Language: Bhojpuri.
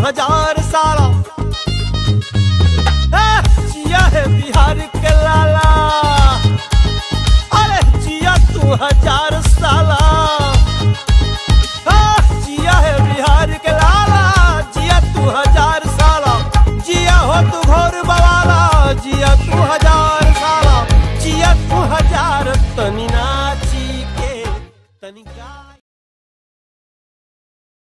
हजार साला ए, जिया है बिहार के लाला अरे जिया तू हजार साला आ, जिया है बिहार के लाला जिया तू हजार साला जिया हो तू घोर बवाला जिया तू हजार साला जिया तू हजार तनी